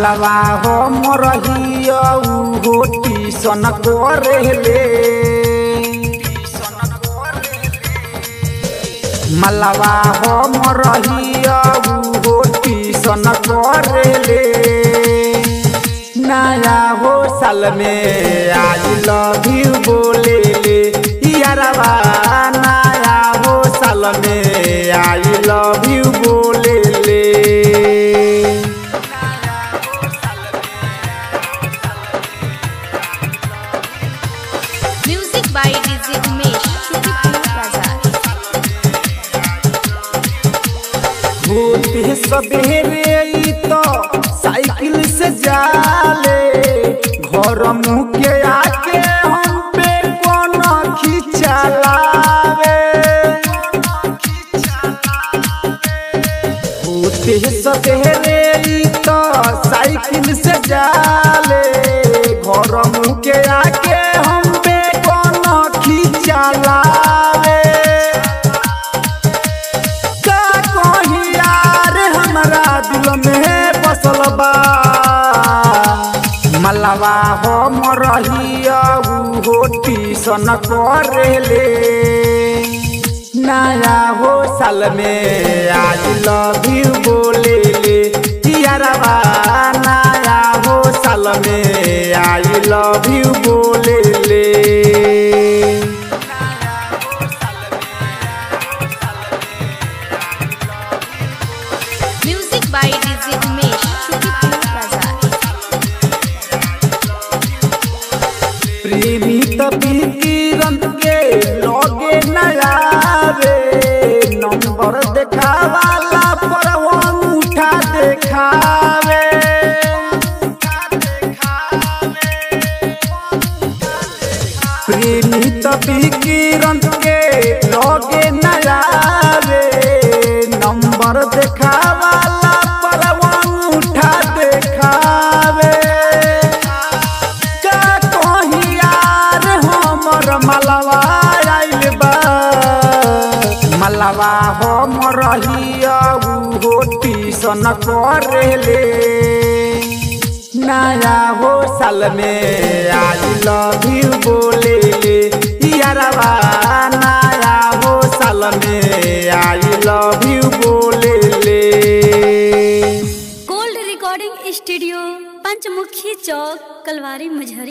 मलवा हो मोरहिया हो टीसन करेले मलवा हो मोरहिया हो टीसन करेले नया हो साल में आई लव यू बोले ले यारवा नया हो साल में आई लव यू बोले ले Music by DJ Umesh, Shukipur Bazaar. होते सबेरे ई तो साइकिल से जाले घर मुँह के आके हम पे कौन खिंचलावे होते सबेरे ई तो साइकिल से जाले घर मुँह के आके हम पे कौन खिंचलावे का कही यार हमरा दिल में बसल बा मलवा हो मरहिया हो टीसन करेले नया हो साल में आज लव यू बोले ले यारवा नया हो साल में आई लव यू बोले ले Music by DJ Umesh, Shukipur Bazaar. प्रेमी तपीरन के लगे नयावे नंबर देखावाला पर हम उठा देखावे प्रेमी तपीरन के लगे नयावे नंबर देखावाला पर हम उठा देखावे का कही यार हमर मलवा आइल बा मलवा हमर हिया हो टीसन करेले नया हो साल में आई लव यू बोले ले यारवा नया हो साल में आई लव यू बोले ले गोल्ड रिकॉर्डिंग स्टूडियो पंचमुखी चौक कलवारी मझरी